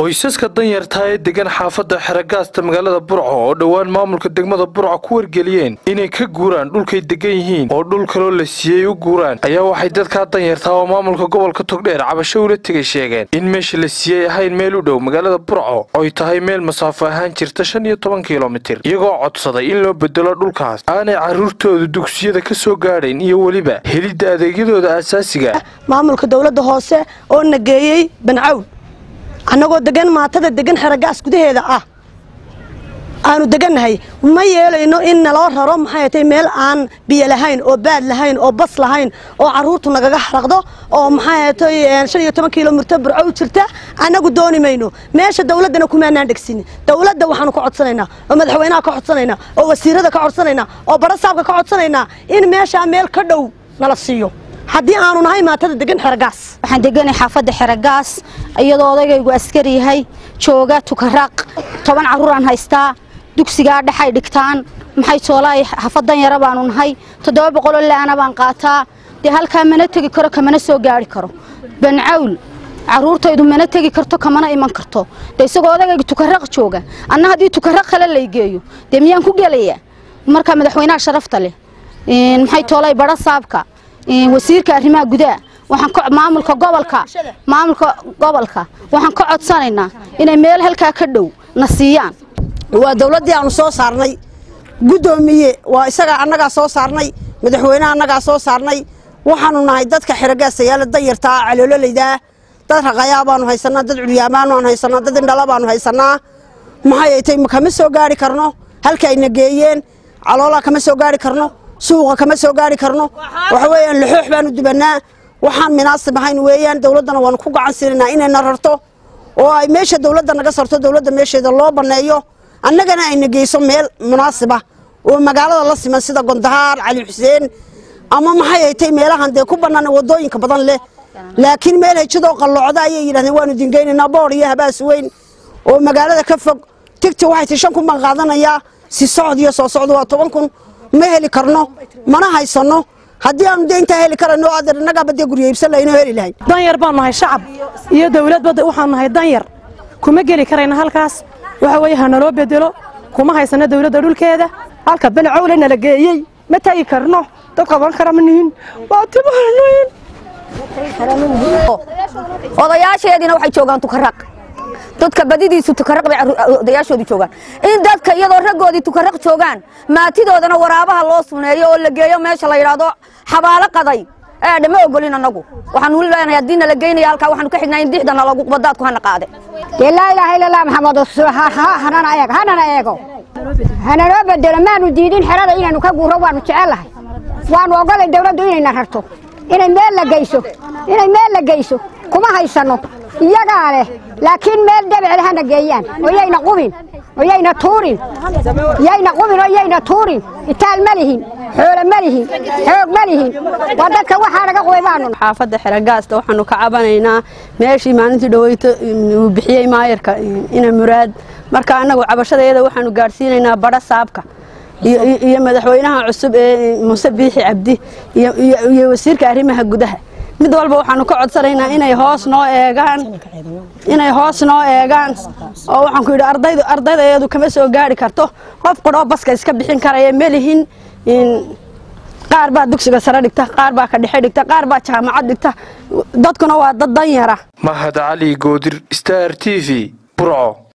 qoysaska danyartaa ee degan xaafadda xeragaasta magaalada burco oo dhowaan maamulka degmada burco ku wargeliyeen inay ka guuraan dhulkay degan yihiin oo dhul kaloo la siiyey u guuraan ayaa waxay dadkaa danyartaa oo maamulka gobolka togdheer cabasho ula tegay sheegeen in meesha la siiyey ahayn meel u dhow magaalada burco oy tahay meel masaafo ahaan jirta shan iyo toban kilomitir iyagoo codsaday in loo bedelo dhulkaas aanay carruurtooda dugsiyada ka soo gaadhayn iyo weliba helidda adeegyadooda aasaasiga maamulka dowladda hoose oo na geeyey bancawn annagoo degan maatada degan xeragaas gudaheeda ah aanu degannahay ma yeelayno in naloo raro maxay tay meel aan biyo lahayn oo baad lahayn oo bas lahayn oo carruurtu nagaga xaraqdo oo maxay tay shan iyo toban kilomitir burco u jirta annagu dooni mayno meesha dowladdana kumaanaan dhegsin dowladda waxaanu ka codsanaynaa oo madaxweynaha ka codsanaynaa oo wasiirada ka codsanaynaa oo barasaabka ka codsanaynaa in meeshaa meel ka dhow nala siiyo haddii aanu nahay maatada degan xeragaas waxaan deganay xaafadda xeragaas iyadoo odagaygu askari yahay jooga tukaraaq toban carruuraan haystaa dugsigaa dhexay dhigtaan maxay toolaay xafadan yara baanu nahay toddoba boqoloo laana baan qaataa dee halkaa mana tegi karo kamana soo gaari karo bancawl carruurtaydu mana tegi karto kamana iman karto dee isagoo odagayga tukaraq jooga anna haddii tukaraq kale laygeeyo dee miyaan ku gelayaa marka madaxweynaha sharafta leh maxay toolay bara saabka wasiirka arrimaha gudaha waxaan maamulka gobolka maamulka gobolka waxaan ka codsanaynaa inay meel halkaa ka dhow na siiyaan waa dowladdii aanu soo saarnay guddoomiye waa isagaa annagaa soo saarnay madaxweyneha annagaa soo saarnay waxaanu nahay dadka xerogaasayaala danyartaa caloololaydaa dad raqayaa baanu haysanaa dad culyaamaan baanu haysanaa dad indhala baanu haysanaa maxay tay kama soo gaari karno halkaayna geeyeen caloolaa kama soo gaari karno suuqa kama soo gaari karno waxa weeyaan laxoox baanu dubannaa waxaan munaasib ahayn weeyaan dowladdana waanu ku gacan siinaynaa inayna rarto oo ay meesha dowladda naga sarto dowladda meesheeda loo banneeyo annagana ayna geyso meel munaasiba oo magaalada la siman sida gondahaar cali xuseen ama maxay ay tay meelahan dee ku bannaan waddooyinka badan leh laakiin meel hejadoo qalloocda ayay yidhahdeen waanu dingeynaynaa boor iyo habaas weyn oo magaalada ka fog tigti waxay tay shan kun baan qaadanayaa si socod iyo soo socdo waa toban kun ma heli karno mana haysanno haddii aanu dee intaa heli karayno adeer innagaaba dee gurya iibsan lahayn oo heli lahayn danyar baanu nahay shacab iyo dowladba waxaanu nahay danyar kuma geli karayna halkaas waxa weeye ha naloo bedelo kuma haysano dowladda dhulkeeda halka banacowle nala geeyey ma tagi karno dad qaban kara ma nihin waa timaanayn odayaasheediina waxay joogaan tukaraq dadka badidiisu tukaraq bay odayaashoodu joogaan in dadka iyadoo raggoodii tukaraq joogaan maatidoodana waraabaha loo suneeyo oo la geeyo meesha la yidhaahdo xabaalo qaday eedhe ma ogolin annagu waxaanu leenahay haddii nala geynaya halkaa waxaanu ka xignaa in dixdana lagu badaadku hana qaade dee laa ilaaha illa allah maxamed hanana eego hanana eego hananoo bedelo maanu diidin xerada inaynu ka guuro waanu jecellahay waanu ogolay dawladdu inayna rarto inay meel la geyso inay meel la geyso kuma haysanno iyagaa leh laakiin meel debecel hana geeyaan oo yayna qubin oo yayna tuurin yayna qubin oo yayna tuurin itaal ma lihin xoolo ma lihin xoog ma lihin waa dadka waxaa naga qubay baanu xaafadda xeragaasta waxaanu ka cabanaynaa meeshii maalintii dhaweyto uu bixiyey maayarka ina muraad marka annagu cabashadeeda waxaanu gaadhsiinaynaa badha saabka iyo madaxweynaha cusub ee muuse biixi cabdi iyo wasiirka arrimaha gudaha mid walba waxaanu ka codsanaynaa inay hoos noo eegaan inay hoos noo eegaan oo waxaan ku yidhi ardaydu ardaydaeedu kama soo gaari karto qof qudhoo baska iska bixin karaya melihin qaar baa dugsiga sare dhigta qaar baa ka dhexe dhigta qaar baa jaamacad dhigta dadkuna waa dad danyara mahad cali goodir star t v burco